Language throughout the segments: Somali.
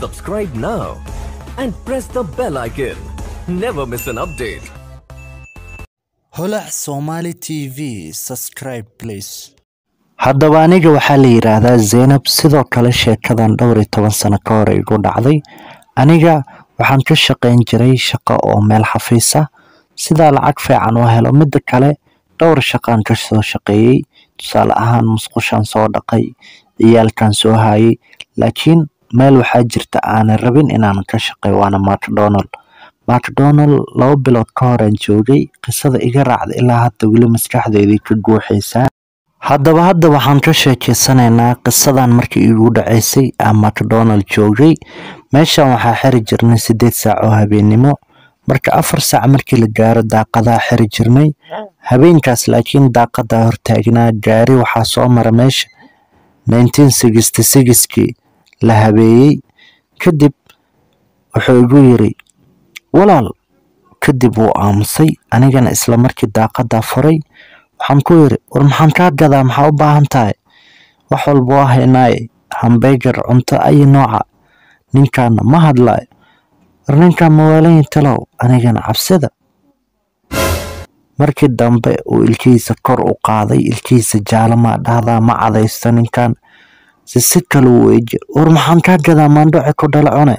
Subscribe now and press the bell icon. Never miss an update. holac somali t v subscribe please haddaba aniga waxaa la yidhaahdaa zaynab sidoo kale sheekadan dhowr iyo toban sano ka hor igu dhacday aniga waxaan ka shaqayn jiray shaqo oo meel xafiis ah sidaa lacag fiican u helo midda kale dhowr shaqaan ka soo shaqeeyey tusaale ahaan musqushaan soo dhaqay ciyaalkan soo hayay laakiin meel waxaa jirta aanan rabin inaan ka shaqeeyo waana macdonald macdonald laba bilood ka horaan joogay qisada iga raacda ilaa hadda weli maskaxdeydii ka guuxaysaa haddaba hadda waxaan ka sheekeysanaynaa qisadan markii igu dhaceysay aan macdonald joogay meeshan waxaa xiri jirnay sideed saac oo habeennimo marka afar saac markii la gaaro daaqadaa xiri jirnay habeenkaas laakiin daaqadaa hortaagnaa gaari waxaa soo mara meesha kii la habeeyey kadib wuxuu igu yiri walaal kadib wuu aamusay anigana isla markii daaqadaa furay waxaan ku yiri war maxaan kaa gadaa maxaa u baahan tahay wax walba waa haynaaye hambeegar cunto ayi nooca ninkaana ma hadlaayo war ninkaan mawaalayin talow anigana cabsida markii dambe uu ilkihiisa kor u qaaday ilkihiisa jaalamaa dhahdaa ma cadaysto ninkan si si kale u weeje war maxaan kaa gadaa maandhoce ku dhala cune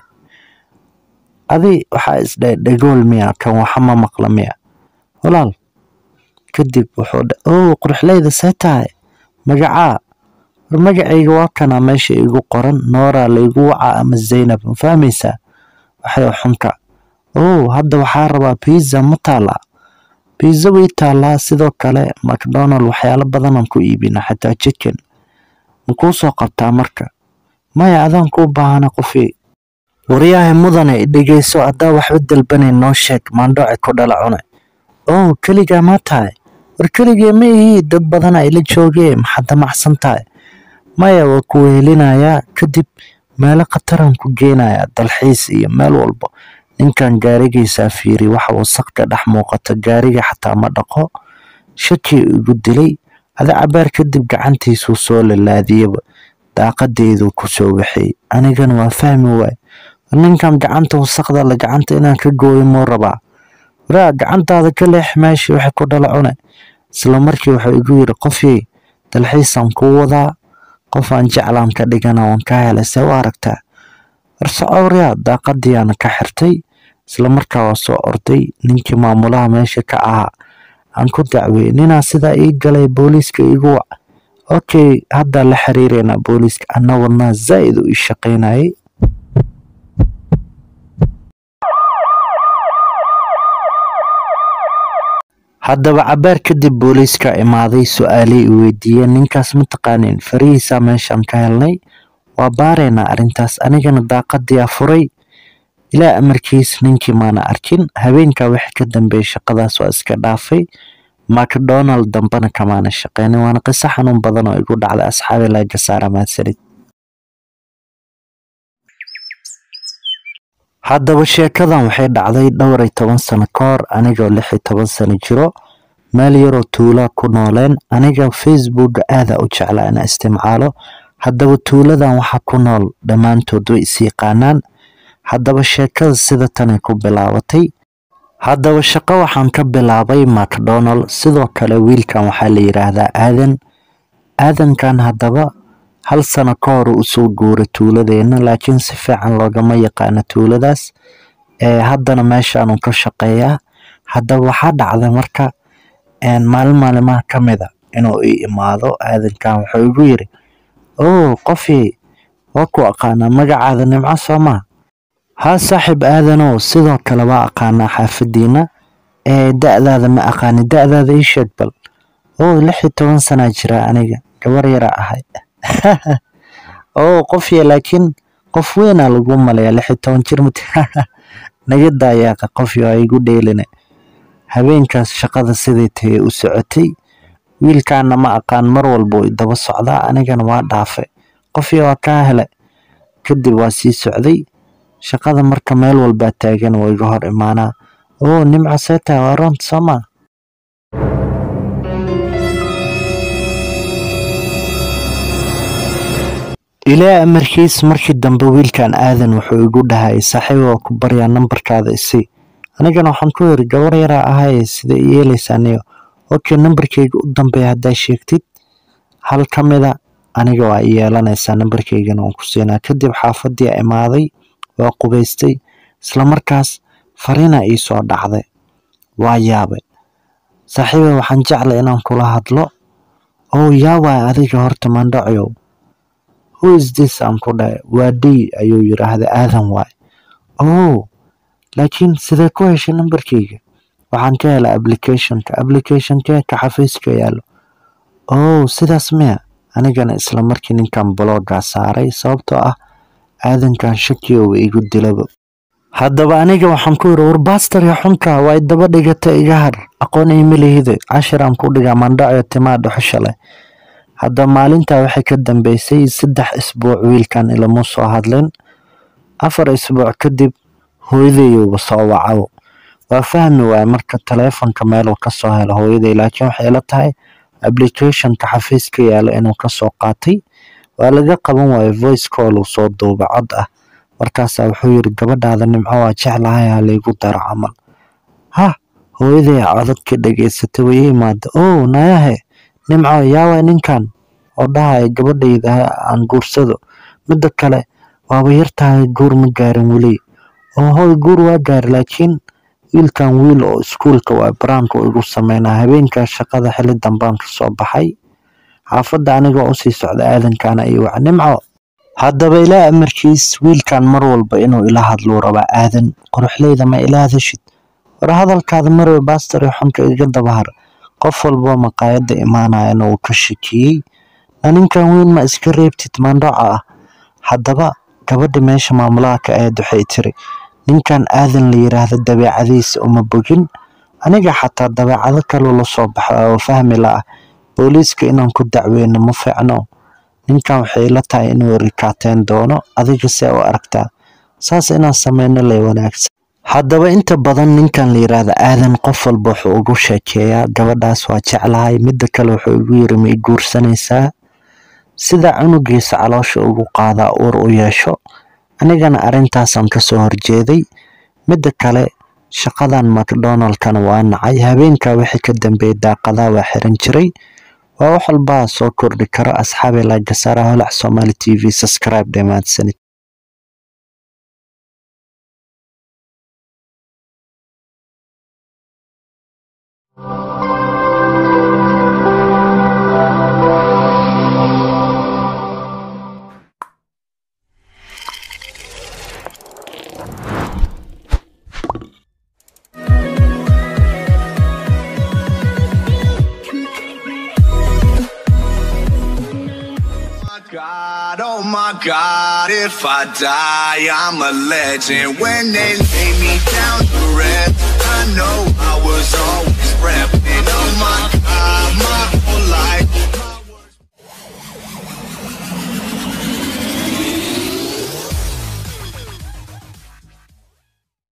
adi waxaa isdhahay dhagool miya kan waxa ma maqla miya walaal kadib wuxuu dha oo quruxleyda see tahay magacaa war magacayga waa kanaa meesha igu qoran nooraa laygu wacaa ama zaynab ma fahmaysaa waxay xunka oo hadda waxaa rabaa biza ma taalaa biza way taalaa sidoo kale macdonald waxyaalo badanaan ku iibina xataa chicken makuu soo qabtaa marka maya adaan kuu baahana qofii waryahay mudane dhegeyso haddaa waxba dalbanayn noo sheeg maandhoce ku dhala cune oo keligaa ma tahay war keligee ma ihii dad badana ila joogee maxaad damacsan tahay maya waa ku wehelinayaa kadib meelo khataraan ku geenayaa dalxiis iyo meel walba ninkan gaarigaysaa fiiri waxa wasaq ka dhex muuqata gaariga xataa ma dhaqo shakii igu dilay ada cabaar kadib gacantiisuu soo lalaadiyaba daaqadeyduu ku soo waxeey anigana waa fahmi waay ninkan gacanta wasaqda la gacanta inaan ka gooyo muu rabaa waraa gacantaada ka leex meeshii waxay ku dhala cune isla markii wuxuu igu yiri qofyey dalxiisaan kuu wadaa qof aan jeclaan ka dhigana waan ka helay see u aragtaa warsocowryaa daaqadiyaana ka xirtay isla markaa waa soo orday ninkii maamulaha meesha ka ahaa aan ku dacweeyey ninaa sidaa ii galay booliiska igu wac okay haddaa la xiriireynaa booliiska anna wadnaa zaa'id u ii shaqaynayay haddaba cabaar kadib booliiska imaaday su-aalay i weydiiyeen ninkaas ma taqaanin farihiisaa meeshaan ka helnay waa baaraynaa arrintaas anigana daaqadiyaa furay ilaa amarkiis ninkii maana arkin habeenkaa wixii ka dambeeyey shaqadaas waa iska dhaafay macdonald dambena kamaana shaqeynin waana qiso xanuun badan oo igu dhacday asxaabi laga saara mahadsanid haddaba sheekadan waxay dhacday dhowr iyo toban sano ka hor anigoo lix iyo toban sano jiro meel yaroo tuulaa ku nooleen aniga facebooka aadaa u jeclaa inaa isticmaalo haddaba tuuladan waxaa ku nool dhammaantood way is yaqaanaan haddaba sheekada sida tanay ku bilaabatay haddaba shaqo waxaan ka bilaabay macdonald sidoo kale wiilkan waxaa la yidhaahdaa aadan aadankan haddaba hal sano ka hor usoo guuray tuuladeenna laakiin si fiican loogama yaqaano tuuladaas ee haddana meeshaanu ka shaqeeyaa haddaba waxaa dhacday marka maalin maalimaha ka mida inuu ii imaado aadankan wuxuu igu yiri oo qofii waa ku aqaanaa magacaada nimco soo maa haa saaxiib aadanow sidoo kale waa aqaanaa xaafadiina ee da-daada ma aqaani da-daada ii sheeg bal oo lix iyo toban sanaa jira aniga gabar yaraa ahay oo qofya laakiin qof weynaa lagu malaya lix iyo toban jir mat naga daayaaqa qofyo a igu dheeline habeenkaas shaqada siday tahay u socotay wiilkaana ma aqaan mar walba way daba socdaa anigana waa dhaafe qofya waa kaa hele kadib waa sii socday shaqada marka meel walbaa taagan waa iga hor imaanaa oo nimco seeta waa roont soomaa ilaa amarkiis markii dambe wiilkan aadan wuxuu igu dhahay saaxiib waa ku baryaa nambarkaada isi anigana waxaan ku yiri gabar yaraa ahaye sida yeelaysa aniga okay nambarkeyga u dambeeya haddaa sheegtid hal ka mida aniga waa i yeelanaysaa nambarkeygana waan ku siinaa kadib xaafadii imaaday waa qubaystay islamarkaas fariina ii soo dhacday waa yaabay saaxiiba waxaan jeclay inaan kula hadlo oo yaa waay adiga horta mandhacyow who is this aan ku dhahay waa d ayuu yiraahday aadan waay oh laakiin sidee ku heshay nambarkeyga waxaan ka helay applicationka applicationkee ka xafiiska yaalo oh sidaas miya anigana isla markii ninkan bloggaa saaray sababtoo ah aadankan shakiyowba igu dilaba haddaba aniga waxaan ku yiri war baastarya xunka waa daba dhigata iga har aqoon imalihide cashiraan ku dhigaa mandhaco timaa dhuxusha leh hadda maalintaa waxay ka dambeysay saddex isbuuc wiilkan ilama soo hadlin afar isbuuc kadib hooyadayuuba soo wacaw waa fahmi waaya marka taleefonka meeluu kasoo helo hooyaday laakiin waxay ila tahay applicationka xafiiska yaalo inuu kasoo qaatay waa laga qaban waayo voice call uu soo duuba cod ah markaasaa wuxuu yiri gabadhaada nimco waa jeclahay ha laygu daro camal ha hooyaday codadka dhegeysatay way imaada oh nayahe nimco yaawa ninkan oo dhahaya gabadhayda aan guursado midda kale waaba yartahay guur ma gaarin weli oo hooy guur waa gaari laakiin wiilkan wiil oo iskuulka waa baraanka igu sameynaa habeenkaa shaqada xili dambaan kasoo baxay xaafadda anigoo usii socda aadankana iyo wac nimco haddaba ilaa amarkiis wiilkan mar walba inuu ila hadluu rabaa aadan quruxleyda ma ila hadashid war hadalkaada marwe baastari xunka iga dabahar qof walboo maqaayadda imaanayana uu ka shakiyey na ninkan weyn ma iska reebtid mandhaca ah haddaba gabadha meesha maamulaha ka ahayd waxay tiri ninkan aadan la yiraahdo dabeecadiisa uma bogin aniga xataa dabeecado kaloo la soo baxo oo fahmi la ah booliiska inaan ku dacweyno ma fiicno ninkan waxay la tahay inuu rikaateen doono adiga see u aragtaa saas inaan sameyno lay wanaagsan haddaba inta badan ninkan la yiraahdo aadan qof walba wuxuu ugu sheekeeyaa gabadhaas waa jeclahay midda kale wuxuu igu yiri ma i guursanaysaa sida cunugiisa caloosha ugu qaadaa uur u yeesho anigana arrintaasaan kasoo horjeeday midda kale shaqadan macdonaldkana waa nacay habeenkaa wixii ka dambeeyay daaqadaa waa xiran jiray waa wax walbaa soo kordhi karo asxaabi laagasara holac somali t v subscribe dhammaadsanid my God, oh my God, if I die, I'm a legend. When they lay me down to rest, I know I was